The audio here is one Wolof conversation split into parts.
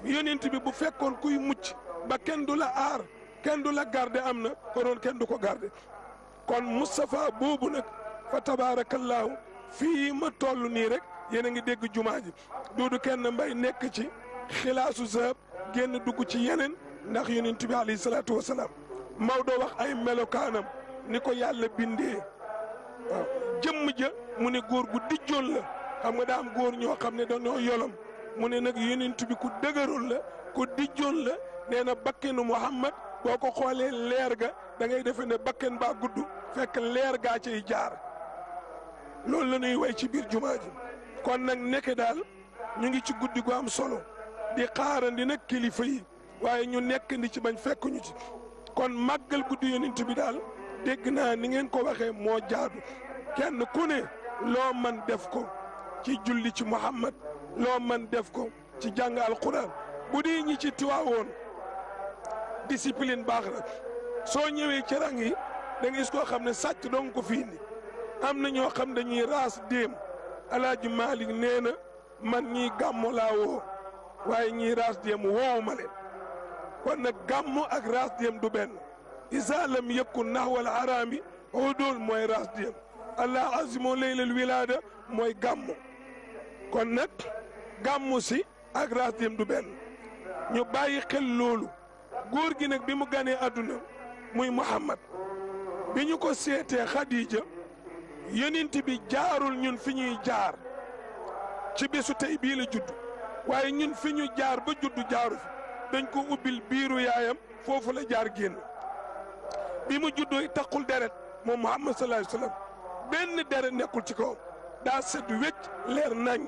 yonent bi bu fekkoon kuy mucc ba kenn du la aar kenn du la garde am na konoon kenn du ko garde kon Moustapha boobu nag fa tabaarakallaahu fii ma toll nii rek yéen a ngi dégg jumaa ji duudu kenn mbay nekk ci xilaasu zahab génn dugg ci yeneen ndax yonent bi alayhi salaatu wasalaam Maodo wax ay melokaanam ni ko yàlla bindee waaw jëmm ja mu ne góor gu dijjoon la xam nga daa am góor ñoo xam ne dañoo yolom mu ne nag yonent bi ku dëgëroon la ku dijjoon la nee na bakkenu Muhammad boo ko xoolee leer ga da ngay defe ne bakken baa gudd fekk leer gaa ciy jaar loolu la ñuy way ci biir jumaa ji kon nag nekk daal ñu ngi ci guddi gu am solo di xaarandi nag kilifa yi waaye ñu nekk ndi ci bañ fekk ñu ci kon màggal guddi yonent bi daal dégg naa ni ngeen ko waxee moo jaadu kenn ku ne loo man def ko ci julli ci Muhammad loo man def ko ci jàng alquran bu dee ñi ci tiwaawoon discipline baax na soo ñëwee ci rang yi da nga gis koo xam ne sàcc dong ko fii ni am na ñoo xam dañuy raas déem alaaji Malik nee na man ñii gàmmo laa woo waaye ñii raas déem woowu ma leen kon nag gàmmo ak raas déem du benn isa lam yakun naxwal araami udul mooy raas déem allah azimo leylal wilaada mooy gàmmo kon nag gàmmu si ak raas déem du benn ñu bàyyi xel loolu góor gi nag bi mu ganee àdduna muy Muhammad bi ñu ko seetee Khadija yonent bi jaarul ñun fi ñuy jaar ci bésu tey bii la judd waaye ñun fi ñu jaar ba judd jaaru fi dañ ko ubbil biiru yaayam foofu la jaar génn bi mu juddoo taqul deret moom Muhammad sallallahu alayhi wa sallam benn deret nekkul ci kawam daa set wecc leer nañ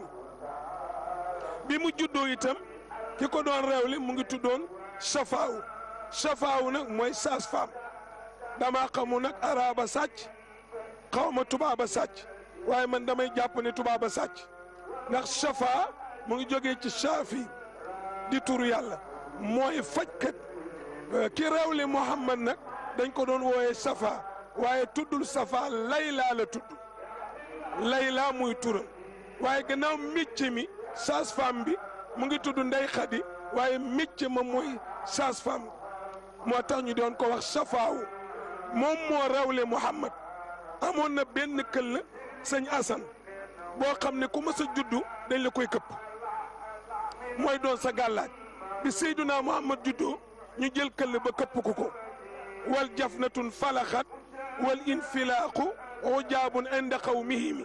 bi mu juddoo itam ki ko doon réewle mu ngi tuddoon safaawu safaawu nag mooy saas faam damaa xamu nag araaba sàcc xaw ma tubaaba sàcc waaye man damay jàpp ne tubaaba sàcc ndax safa mu ngi jógee ci saafi di turu yàlla mooy fajkat ki réewle Muhammad nag dañ ko doon wooyee safa waaye tuddul safa layla la tudd layla muy turam waaye gannaaw métier mi saas faam bi mu ngi tudd ndey xadi waaye métier ma mooy saas faam moo tax ñu doon ko wax safaawu moom moo rawle Muhammad amoon na benn këll sëñ Asan boo xam ne ku mës a juddu dañ la koy këpp mooy doon sa gàllaaj bi Seyduna Muhammad juddoo ñu jël këll ba këpp ko ko wal jafnatun falaxat wal infilaaqu ujaabun inda qawmihimi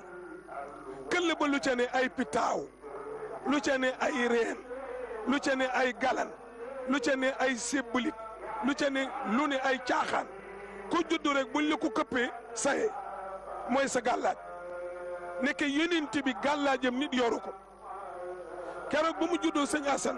këll ba lu ca ne ay pitaaw lu ca ne ay reen lu ca ne ay galan lu ca ne ay sébbalit lu ca ne lu ne ay caaxaan ku juddu rek buñ la ko këppee saye mooy sa gàllaaj nekk yonent bi gàllaajam nit yoru ko keroog ba mu juddoo sëñ Asan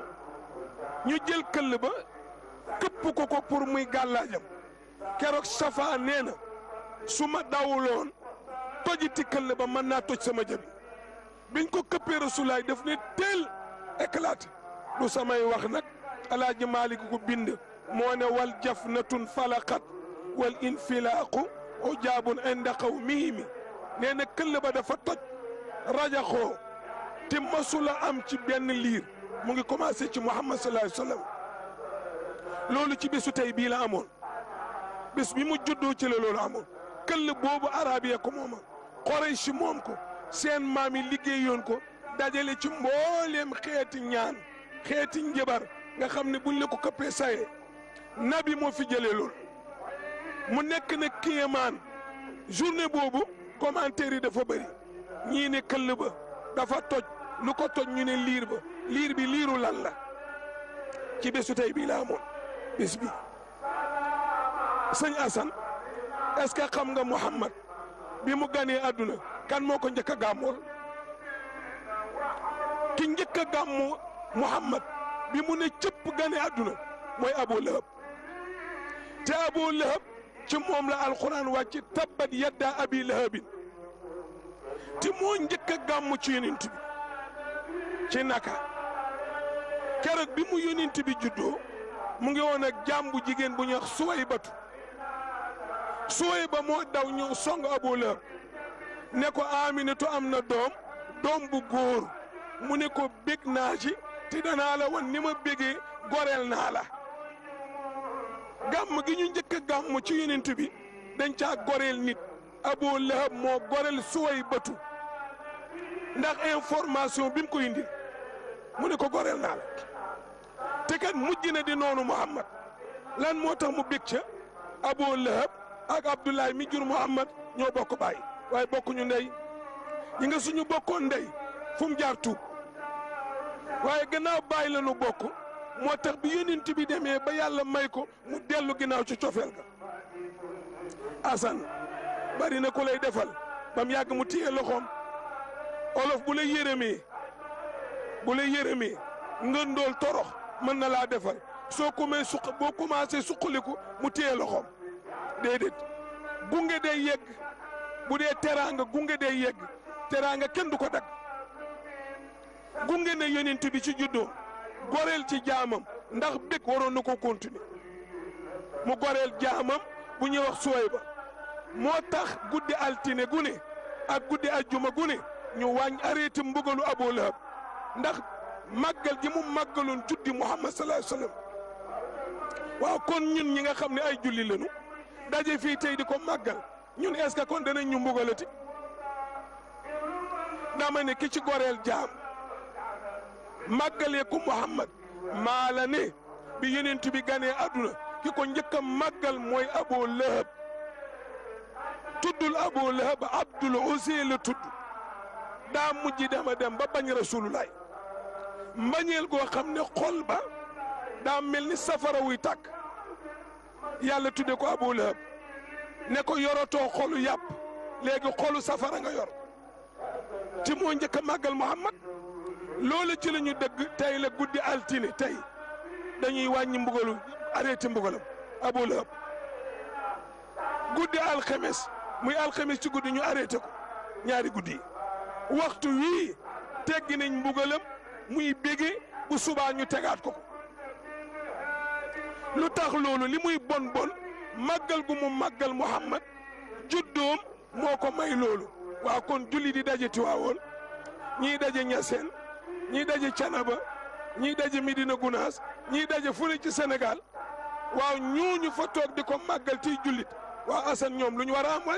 ñu jël këll ba këpp ko ko pour muy gàllaajam keroog safa nee na su ma dawuloon tojiti këll ba mën naa toj sama jëbi biñ ko këppee rasulaay daf ne teel éclaté du samay wax nag alaaji Maalik ko bind moo ne wal jafnatun falaqat wal infilaaqu ujaabun inda qawmihimi nee na këll ba dafa toj rajaxoo te masula am ci benn liir mu ngi commencé ci Muhammad sallallahu alayhi wa sallam loolu ci bésu tey bii la amoon bés bi mu juddoo ci la loolu amoon këll boobu arab ya ko mooma Quraysh moom ko seen maam yi liggéeyoon ko dajale ci mbooleem xeeti ñaan xeeti njëbar nga xam ne buñ la ko këppee saye nabi moo fi jëlee loolu mu nekk na kéemaan journée boobu commentaire yi dafa bëri ñii ne këll ba dafa toj lu ko toj ñu ne liir ba liir bi liiru lan la ci bésu tey bii la amoon bés bi sëñ Assane est-ce que xam nga Muhammad bi mu ganee àdduna kan moo ko njëkk a gàmmool ki njëkk a gàmmu Muhammad bi mu ne cëpp ganee àdduna mooy Abu Lahab te Abu Lahab ci moom la alxuraan wàcc tabbat yadda abi lahabin te moo njëkk a gàmmu ci yonent bi ci naka keroog bi mu yonent bi juddoo mu ngi woon ak jaam bu jigéen bu ñuy wax suway batu suway ba moo daw ñëw song Abu Lahab ne ko Aminatu am na doom doom bu góor mu ne ko bég naa ci te danaa la wan ni ma bégee goreel naa la gàmm gi ñu njëkk a gàmm ci yonent bi dañ caa goreel nit Abu Lahab moo goreel suway bëtu ndax information bi mu ko indil mu ne ko goreel naa la te kat mujj na di noonu Muhammad lan moo tax mu bég ca Abu Lahab ak Abdoulaye mi jur Muhammad ñoo bokk baay waaye bokkuñu ndey ñi nga suñu bokkoon ndey fu mu jaar tuub waaye gannaaw baay la nu bokk moo tax bi yonent bi demee ba yàlla may ko mu dellu ginnaaw ci cofeel ga asan bari na ku lay defal ba mu yàgg mu téye loxoom olof bu lay yërëmee bu lay yërëmee nga ndóol torox mën na laa defal soo commencé suq boo commencé suqaliku mu téye loxoom déedéet gunge day yegg bu dee teraanga gunge day yegg teraanga kenn du ko dagg gunge na yonent bi ci juddoo goreel ci jaamam ndax bég waroon na ko continuer mu goreel jaamam bu ñuy wax suway ba moo tax guddi altine gu ne ak guddi ajjuma gu ne ñu wàññ arrêté mbugalu Abu Lahab ndax màggal gi mu màggaloon juddi Muhammad sallallahu alayhi wasallam waaw kon ñun ñi nga xam ne ay julli lañu daje fii tey di ko màggal ñun est-ce que kon danañ ñu mbugalati dama ne ki ci goreel jaam màggalee ko Muhammad maa la ne bi yonent bi ganee àdduna ki ko njëkk a màggal mooy Abu Lahab tuddul Abu Lahab Abdul Uzza la tudd daa mujj dama dem ba bañ Rasulullah mbañeel goo xam ne xol ba daa mel ni safara wuy tàkk yàlla tudde ko Abu Lahab ne ko yorotoo xolu yàpp léegi xolu safara nga yor ti moo njëkk a màggal Muhammad loolu ci la ñu dëgg tey la guddi altine tey dañuy wàññi mbugalu arrêté mbugalam Abu Lahab guddi alxemes muy alxemes ci guddi ñu arrêté ko ñaari guddi yi waxtu wii teggi nañ mbugalam muy bége bu subaa ñu tegaat ko ko lu tax loolu li muy bon bon màggal gu mu màggal Muhammad juddoom moo ko may loolu waa kon julli di daje Tiwaawoon ñii daje Ñaseen ñii daje Canaba ñii daje Medina Gunaas ñii daje fu ne ci Sénégal waaw ñooñu fa toog di ko màggal tiy jullit waaw Assane ñoom lu ñu war a am waay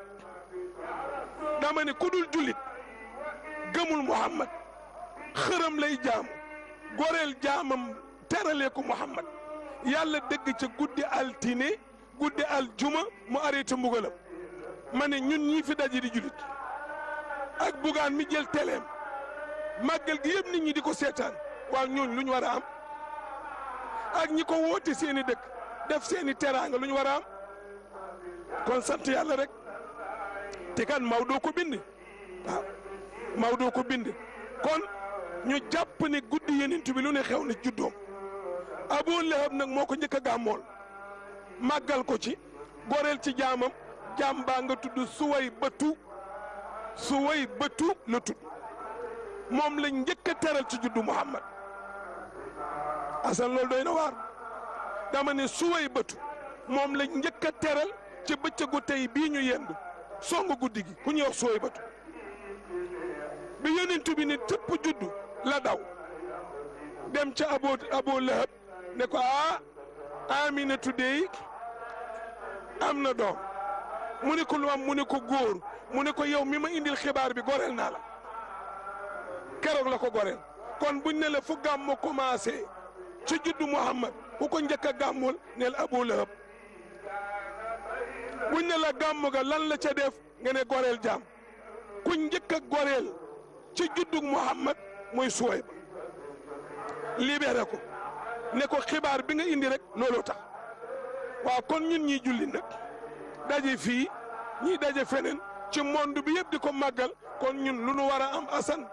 dama ne ku dul jullit gëmul Muhammad xërëm lay jaamu goreel jaamam teralee ko Muhammad yàlla dëgg ca guddi altine guddi aljuma mu arrêté mbugalam ma ne ñun ñii fi daje di jullit ak bugaan mi jël teleem màggal gi yëpp nit ñi di ko seetaan waaw ñooñ lu ñu war a am ak ñi ko woote seen i dëkk def seen i teraanga lu ñu war a am kon sant yàlla rek te kan Maodo ko bind waaw Maodo ko bind kon ñu jàpp ne guddi yenent bi lu ne xew na juddoom Abu Lahab nag moo ko njëkk a gàmmool màggal ko ci goreel ci jaamam jaam baa nga tudd suway bëtu suway bëtu la tudd moom la njëkk a teral ci juddu Muhammad asan loolu doy na waar dama ne suway bëtu moom la njëkk a teral ci bëccëgu tey bii ñu yendu song guddi gi ku ñuy wax suway bëtu bi yonent bi ne tëpp juddu la daw dem ca abo abo lahab ne ko ah aminatu dey am na doom mu ne ko lu am mu ne ko góor mu ne ko yow mi ma indil xibaar bi goreel naa la keroog la ko goreel kon buñ ne la fu gàmmu commencé ci juddu Muhammad ku ko njëkk a gàmmul neel Abu Lahab buñ ne la gàmmu ga lan la ca def nga ne goreel jaam ku njëkk a goreel ci juddu Muhammad mooy Suwayb libéré ko ne ko xibaar bi nga indi rek looloo tax waaw kon ñun ñiy julli nag daje fii ñiy daje feneen ci monde bi yëpp di ko màggal kon ñun lu nu war a am asan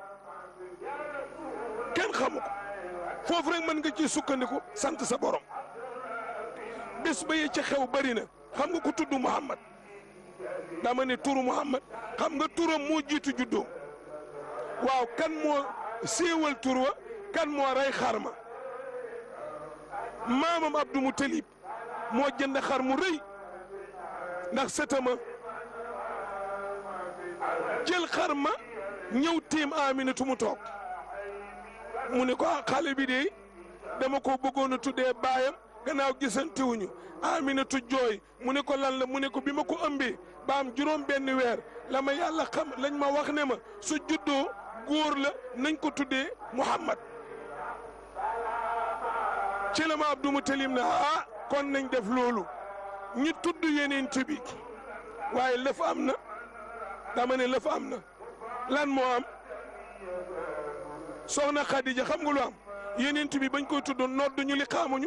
kenn xamu ko foofu rek mën nga ci sukkandiku sant sa borom bés ba yi ci xew bari na xam nga ko tudd Muhammad dama ne turu Muhammad xam nga turam moo jiitu juddoo waaw kan moo séewal tur wa kan moo rey xar ma maamam Abdou Moutalib moo jënd xar mu rëy ndax sëtama jël xar ma ñëw tiim Aminatu mu toog mu ne ko ah xale bi de dama ko bëggoon a tuddee baayam gannaaw gisantewuñu Aminatu jooy mu ne ko lan la mu ne ko bi ma ko ëmbee ba am juróom benn weer la ma yàlla xam lañ ma wax ne ma su juddoo góor la nañ ko tuddee Muhammad ci la ma Abdou Mutalim ne ah kon nañ def loolu ñi tudd yeneen bi waaye lëf am na dama ne lëf am na lan moo am soxna Khadija xam nga lu am yeneen bi bañ koy tudd nodd ñu li xaamuñu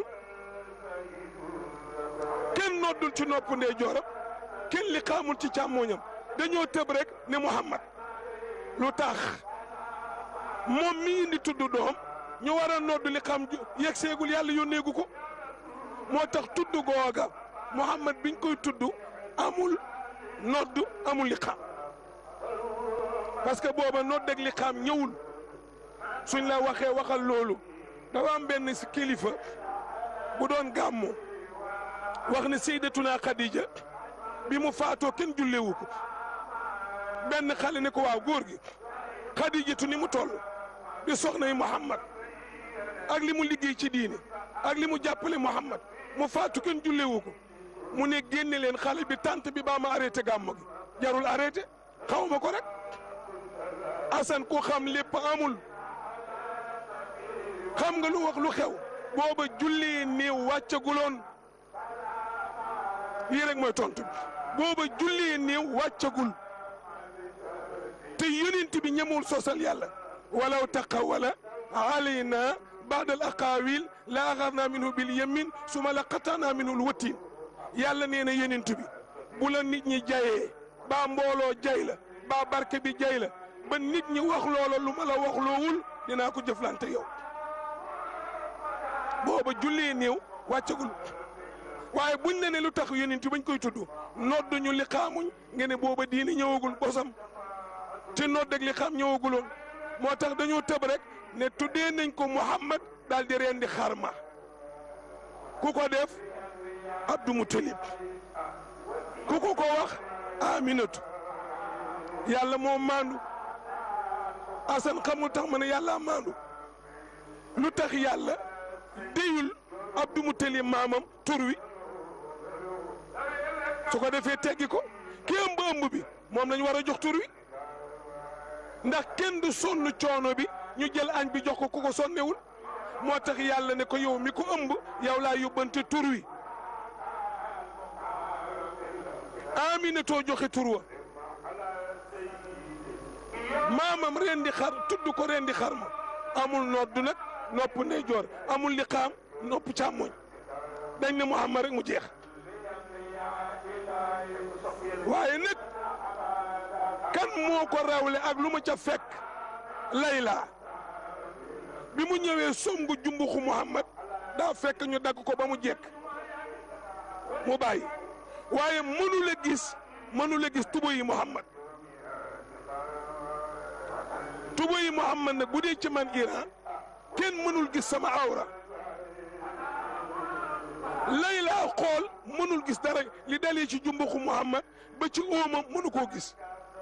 kenn noddul ci nopp ndey jooram kenn li xaamul ci càmmooñam dañoo tëb rek ne Muhammad lu tax moom mi indi tudd doom ñu war a nodd li xam yegg seegul yàlla yónneegu ko moo tax tudd googa Muhammad biñ koy tudd amul nodd amul li xam parce que booba nodd ak li xam ñëwul suñ la waxee waxal loolu dafa am benn si kilifa bu doon gàmmu wax ne Seydatuna Khadija bi mu faatoo kenn jullewu ko benn xale ne ko waaw góor gi Khadijatu ni mu toll di soxna yi Muhammad ak li mu liggéey ci diine ak li mu jàppale Muhammad mu faatu kenn jullewu ko mu ne génne leen xale bi tante bi baa ma arrêté gàmmu gi jarul arrêté xaw ma ko rek Assane ku xam lépp amul xam nga lu wax lu xew booba julli néew wàccaguloon lii rek mooy tontu bi booba julli néew wàccagul te yonent bi ñemul sosal yàlla walaw taqawwala alayna baadal aqaawil la axarna minhu bil yamin suma la qatana minhu l watiin yàlla nee na yonent bi bu la nit ñi jayee baa mbooloo jay la baa barke bi jay la ba nit ñi wax loola lu ma la wax loowul dinaa ko jëflante yow booba jullee néew wàccagul waaye buñ ne ne lu tax yonent bañ koy tudd nodd ñu li xaamuñ nga ne booba diini ñëwagul bosam te nodd ak li xam ñëwaguloon moo tax dañoo tëb rek ne tuddee nañ ko Muhammad daal di rendi xarma ku ko def Abdou Moutalib ku ko ko wax Aminatu yàlla moo maandu Asan xamul tax ma ne yàlla maandu lu tax yàlla déyul Abdou Moutalib maamam tur wi su ko defee teggi ko ki ëmb ëmb bi moom lañ war a jox tur wi ndax kenn du sonn coono bi ñu jël añ bi jox ko ku ko sonnewul moo tax yàlla ne ko yow mi ko ëmb yow laa yóbbante tur wi Aminatoo joxe tur wa maamam ren di xar tudd ko ren di xar ma amul nodd nag nopp ndeyjoor amul liqaam nopp càmmoñ dañ ne Muhammad rek mu jeex waaye nag kan moo ko rawle ak lu ma ca fekk layla bi mu ñëwee songu jumbuxu Muhammad daa fekk ñu dagg ko ba mu jekk mu bàyyi waaye mënu la gis mënu la gis tuba yi Muhammad tuba yi Muhammad nag bu dee ci man Iran kenn mënul gis sama awra layla xool mënul gis dara li dalee ci jumbuxu Muhammad ba ci óomam mënu koo gis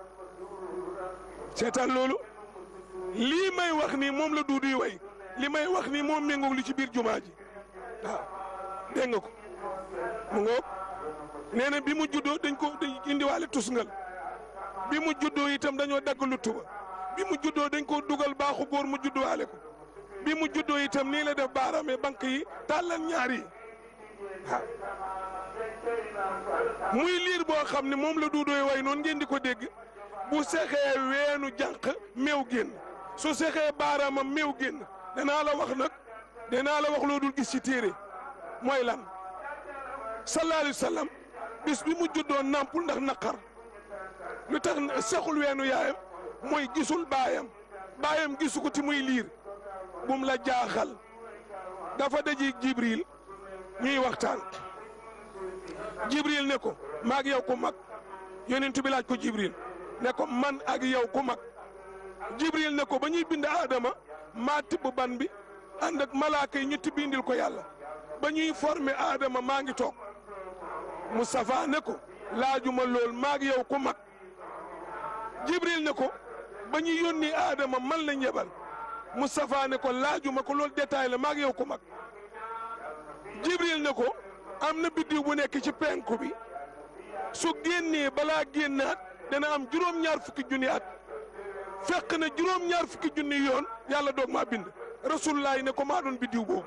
seetaan loolu lii may wax nii moom la duuduy way li may wax nii moom méngoog li ci biir jumaa ji waaw dégg nga ko mu ngoog nee na bi mu juddoo dañ ko dañ indiwaale tusngal bi mu juddoo itam dañoo dagg lu tuba bi mu juddoo dañ ko dugal baaxu góor mu judduwaale ko bi mu juddoo itam nii la def baaraame banque yi tàllal ñaar yi waaw muy liir boo xam ne moom la duudooy way noonu ngeen di ko dégg bu sexee weenu jànq meew génn su sexee baaraamam meew génn danaa la wax nag danaa la wax loo dul gis ci téere mooy lan sallallahu alayhi wa sallam bis bi mu juddoo nampul ndax naqar lu tax sexul weenu yaayam mooy gisul baayam baayam gisu ko ti muy liir bum la jaaxal dafa daji jibril ñuy waxtaan jibril ne ko maag yow ku mag yonent bi laaj ko jibril ne ko man ak yow ku mag jibril ne ko ba ñuy bind aadama maa tibb ban bi ànd ak malaaka yi ñu tibb indil ko yàlla ba ñuy formé aadama maa ngi toog Moustapha ne ko laajuma lool maag yow ku mag jibril ne ko ba ñuy yónni aadama man la ñebal Moustapha ne ko laajuma ko loolu détail la maag yow ko mag Jibril ne ko am na biddiw bu nekk ci penku bi su génnee balaa génnaat dana am juróom-ñaar fukki junni at fekk na juróom-ñaar fukki junni yoon yàlla doog maa bind rasulullaay ne ko maa doon biddiw boobu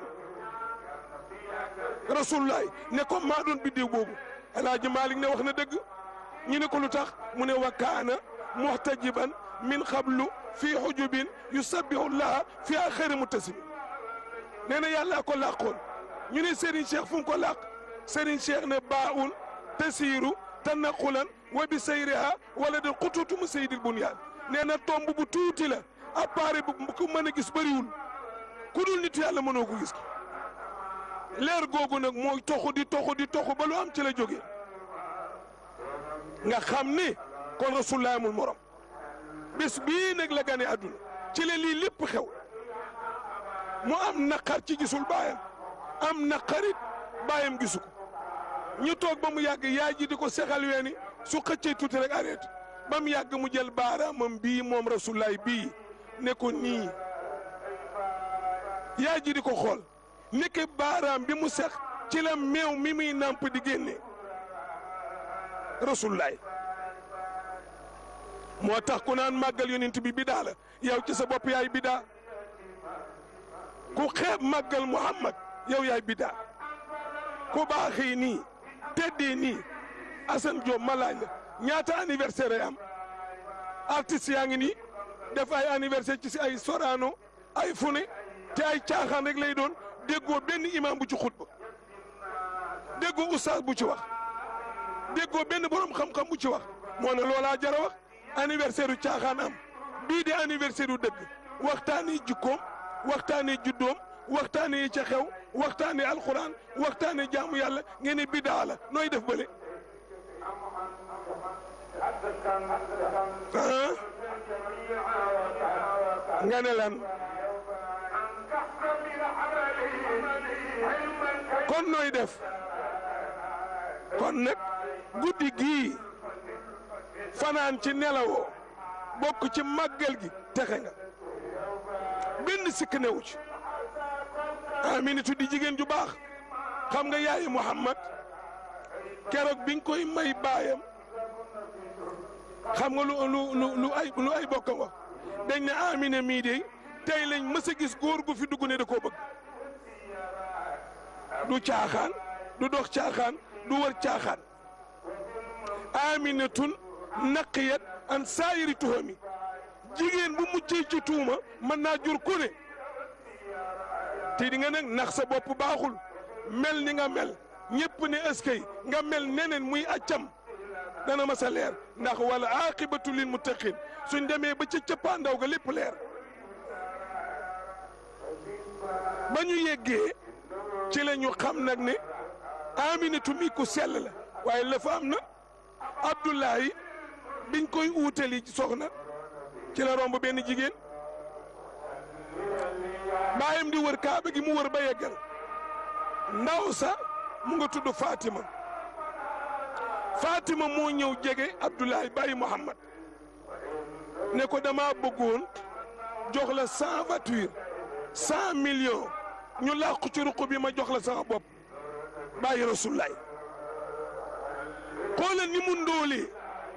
rasulullaay ne ko maa doon biddiw boobu El Hadj Malick ne wax na dëgg ñu ne ko lu tax mu ne wa kaana muhtajiban min xablu fii xujubin yusabbihu llaha fi axiri muttasim nee na yàlla ko làqoon ñu ne Serigne Cheikh fu mu ko làq Serigne Cheikh ne baaun tasiiru tanaqulan wa bi sayriha wala de xutuutu mu saydil bunyaan nee na tomb bu tuuti la appareil bu ko mën a gis bëriwul ku dul nit yàlla mënoo ko gis leer googu nag mooy toxu di toxu di toxu ba lu am ci la jógee nga xam ni kon rasulullah amul morom bés bii nag la gane àdduna ci la lii lépp xew mu am naqar ci gisul baayam am naqarit baayam gisu ko ñu toog ba mu yàgg yaay ji di ko sexal weeni su xëccee tuuti rek arrêté ba mu yàgg mu jël baaraamam bii moom rasulullah bii ne ko nii yaay ji di ko xool nekk baaraam bi mu sex ci la meew mi muy nàmp di génne rasulullah moo tax ku naan màggal yonent bi bidaa la yow ci sa bopp yaay bidaa ku xeeb màggal muhammad yow yaay bidaa ku baaxee nii teddee nii Assane Diop ma laaj la ñaata anniversaire ay am artistes yaa ngi nii def ay anniversaire ci si ay Sorano ay fune te ay caaxaan rek lay doon déggoo benn imam bu ci xutba déggoo oustaz bu ci wax déggoo benn borom xam-xam bu ci wax moo ne loolaa jara wax anniversaire u caaxaan am bii di anniversaire u dëgg waxtaanee jikkoom waxtaanee juddoom waxtaanee ca xew waxtaanee alxuraan waxtaanee jaamu yàlla ngeen ne bidaa la nooy def bële. nga ne lan kon nooy def kon nag guddi gii fanaan ci nelawoo bokk ci màggal gi texe nga benn sikk newu ci aminatu di jigéen ju baax xam nga yaayi muhammad keroog biñ koy may baayam xam nga lu lu lu lu ay lu ay bokkam wax dañ ne amina mii de tey lañ mës a gis góor gu fi dugg ne da koo bëgg du caaxaan du dox caaxaan du wër caaxaan aminatun naqiyat an saayiri tuhami jigéen bu muccee ci tuuma mën naa jur ku ne te di nga nag nax sa bopp baaxul mel ni nga mel ñëpp ne ëskay nga mel neneen muy accam dana ma sa leer ndax wala aqibatu lil muttaqin suñ demee ba ca cëppaandaw ga lépp leer ba ñu yeggee ci la ñu xam nag ne aminatu mi ku sell la waaye la fa am na abdullahi biñ koy uutali soxna ci la romb benn jigéen baayam di wër kaaba gi mu wër ba yeggal ndaw sa mu nga tudd Fatima Fatima moo ñëw jege Abdoulaye bàyyi Muhammad ne ko dama bëggoon jox la cent voiture cent millions ñu làqu ci ruq bi ma jox la sama bopp bàyyi Rasulaay xoolal ni mu ndóolee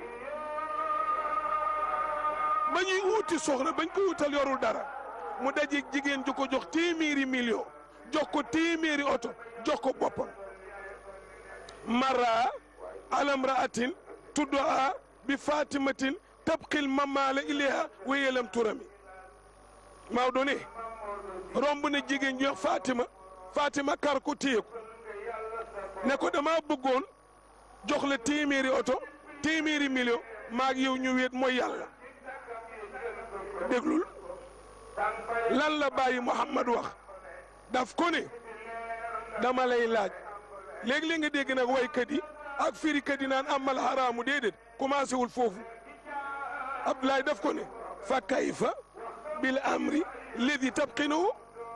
ba ñuy uuti soxna bañ ko wutal yorul dara mu dajeeg jigéen ju ko jox téeméeri million jox ko téeméeri oto jox ko boppam mara alamraatin tuddaa bi fatimatin tabqil mamala ilayha wéyelam turami Maodo ne romb na jigéen ju wax Fatima Fatima kar ko téye ko ne ko dama bëggoon jox la téeméeri oto téeméeri million maag yow ñu wéet mooy yàlla déglul lan la bàyyi Muhammad wax daf ko ne dama lay laaj léegi-léeg nga dégg nag waykat yi ak firikat yi naan amal haraamu déedéet commencé wul foofu Abdoulaye daf ko ne fa kayfa bil amri ledi tabqinahu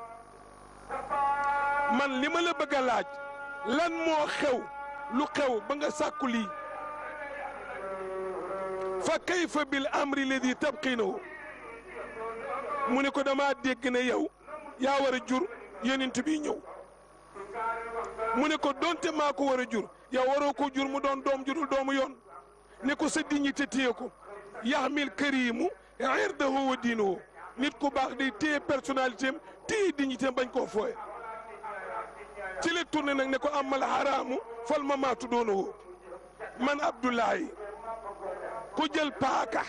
man li ma la bëgg a laaj lan moo xew lu xew ba nga sàkku lii fa kayfa bil amri ledi tabqinahu mu ne ko dama dégg ne yow yaa war a jur yonent bi ñëw mu ne ko donte maa ko war a jur yow waroo ko jur mu doon doom jurul doomu yoon ne ko sa dignité téye ko yaxmil karimu irdahu wa diinuhu nit ku baax day téye personnalité am téye dignité am bañ koo fooye ci la tourné nag ne ko amal haraamu fal ma maatu doonuhu man Abdoulaye ku jël paaka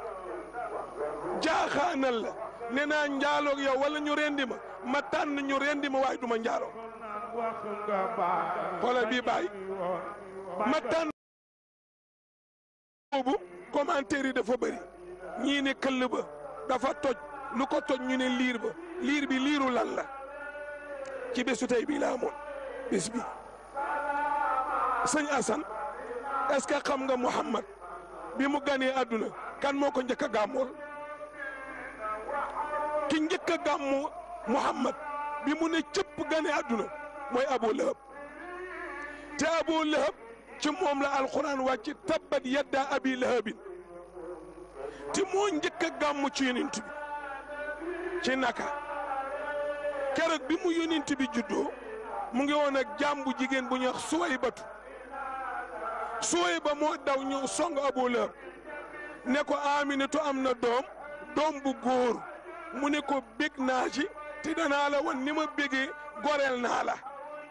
jaaxaanal la ne naa njaaloog yow wala ñu rendi ma ma tànn ñu rendi ma waaye du ma njaaloo xoolal bii bàyyi ma tànn boobu commentaire yi dafa bëri ñii ne këll ba dafa toj lu ko toj ñu ne liir ba liir bi liiru lan la ci bésu tey bii la amoon bés bi sëñ Assane est-ce que xam nga Muhammad bi mu ganee àdduna kan moo ko njëkk a gàmmool ki njëkk a gàmmu Muhammad bi mu ne cëpp gane àdduna mooy Abu Lahab te Abu Lahab ci moom la alxuraan wàcc tabbat yadda abi lahabin te moo njëkk a gàmmu ci yonent bi ci naka keroog bi mu yonent bi juddoo mu ngi woon ak jaam bu jigéen bu ñuy wax Suwaybatu Suwayba moo daw ñëw song Abu Lahab ne ko Aminatu am na doom doom bu góor mu ne ko bég naa ci te danaa la wan ni ma bégee goreel naa la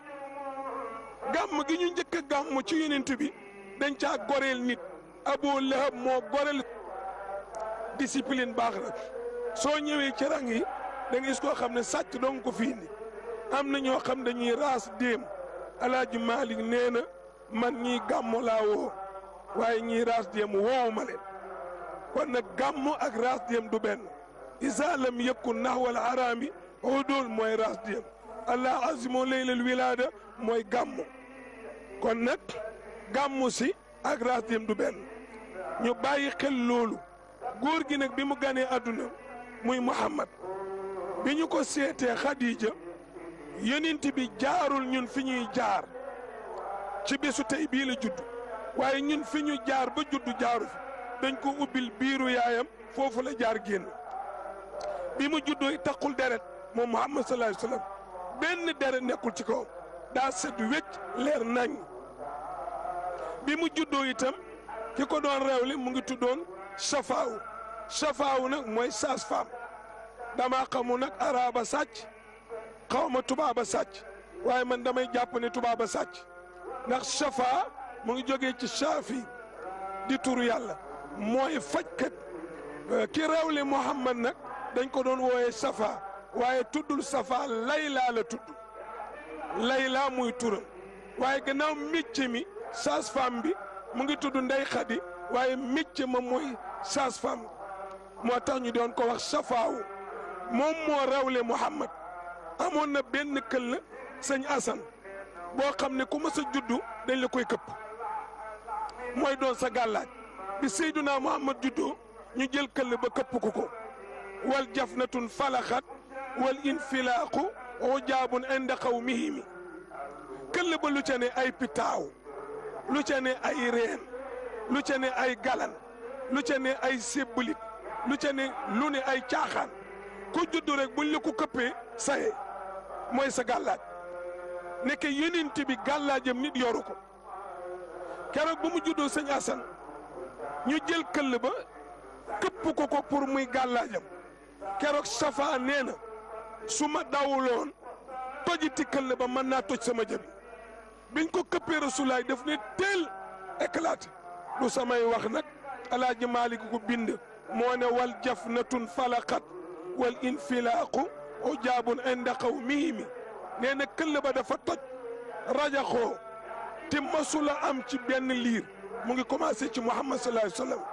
gàmm gi ñu njëkk a gàmm ci yonent bi dañ caa goreel nit Abu Lahab moo goreel discipline baax na soo ñëwee ci rang yi da nga gis koo xam ne sàcc doon ko fii ni am na ñoo xam dañuy raas déem alaaji Malik nee na man ñii gàmmu laa woo waaye ñii raas déem woowu ma leen kon nag gàmmu ak raas déem du benn isa lam yakun naxwal araami udul mooy raas déem allah azimo leylal wilaada mooy gàmmu kon nag gàmmu si ak raas déem du benn ñu bàyyi xel loolu góor gi nag bi mu ganee àdduna muy Muhammad bi ñu ko seetee Khadija yonent bi jaarul ñun fi ñuy jaar ci bésu tey bii la judd waaye ñun fi ñu jaar ba judd jaaru fi dañ ko ubbil biiru yaayam foofu la jaar génn bi mu juddoo taqul deret moom Muhammad sallallahu alayhi wa sallam benn deret nekkul ci kawam daa set wecc leer nañ bi mu juddoo itam ki ko doon réewle mu ngi tuddoon Safaawu Safaawu nag mooy sage-femme damaa xamu nag araaba sàcc xaw ma tubaaba sàcc waaye man damay jàpp ne tubaaba sàcc ndax Safa mu ngi jógee ci Saafi di turu yàlla mooy fajkat ki réewle Muhammad nag dañ ko doon wooyee Safa waaye tuddul Safa Layla la tudd Layla muy turam waaye gannaaw métier mi sage-femme bi mu ngi tudd Ndey Xadi waaye métier ma mooy sage-femme moo tax ñu doon ko wax Safaawu moom moo rawle Muhammad amoon na benn këll sëñ Asan boo xam ne ku mës a juddu dañ la koy këpp mooy doon sa gàllaaj bi Seyduna Muhammad juddoo ñu jël këll ba këpp ko ko wal jafnatun falaxat wal infilaaqu ujaabun inda qawmihimi këll ba lu ca ne ay pitaaw lu ca ne ay reen lu ca ne ay galan lu ca ne ay sébbalit lu ca ne lu ne ay caaxaan ku juddu rek buñ la ko këppee saye mooy sa gàllaaj nekk yonent bi gàllaajam nit yoru ko keroog ba mu juddoo sëñ Asan ñu jël këll ba këpp ko ko pour muy gàllaajam keroog Safa nee na su ma dawuloon tojiti këll ba mën naa toj sama jabi biñ ko këppee rasulaay daf ne teel éclaté du samay wax nag alaaji Maalik ko bind moo ne wal jafnatun falaqat wal infilaaqu ujaabun inda qawmihimi nee na këll ba dafa toj rajaxoo te masula am ci benn liir mu ngi commencé ci Muhammad sallallahu alayhi wa sallam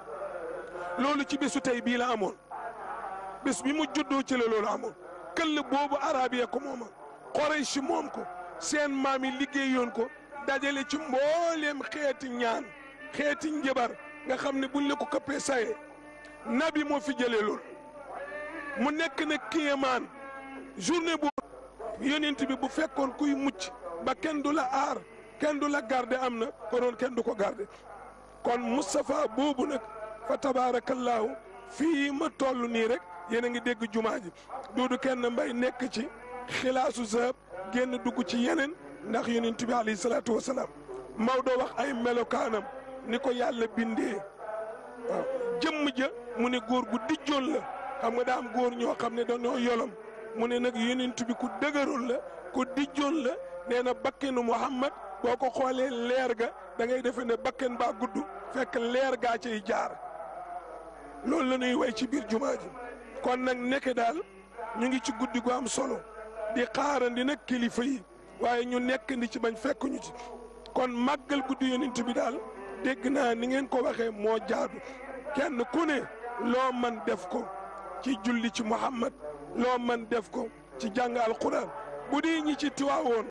loolu ci bésu tey bii la amoon bés bi mu juddoo ci la loolu amoon këll boobu arabiya ko mooma Quraysh moom ko seen maam yi liggéeyoon ko dajale ci mbooleem xeeti ñaan xeeti njëbar nga xam ne buñ la ko këppee saye nabi moo fi jëlee loolu mu nekk na kéemaan journée bu yonent bi bu fekkoon kuy mucc ba kenn du la aar kenn du la garde am na konoon kenn du ko garde kon Moustapha boobu nag fa tabaarakallaahu fii ma toll nii rek yéen a ngi dégg jumaa ji duudu kenn mbay nekk ci xilaasu sahab génn dugg ci yeneen ndax yonent bi alayhi salaatu wasalaam Maodo wax ay melokaanam ni ko yàlla bindee waaw jëmm ja mu ne góor gu dijjoon la xam nga daa am góor ñoo xam ne dañoo yolom mu ne nag yonent bi ku dëgëroon la ku dijjoon la nee na bakkenu Muhammad boo ko xoolee leer ga da ngay defe ne bakken baa gudd fekk leer gaa cay jaar loolu la ñuy way ci biir jumaa ji kon nag nekk daal ñu ngi ci guddi gu am solo di xaarandi nag kilifa yi waaye ñu nekk ndi ci bañ fekk ñu ci kon màggal guddi yonent bi daal dégg naa ni ngeen ko waxee moo jaadu kenn ku ne loo man def ko ci julli ci Muhammad loo man def ko ci jàng alquran bu dee ñi ci tiwaawoon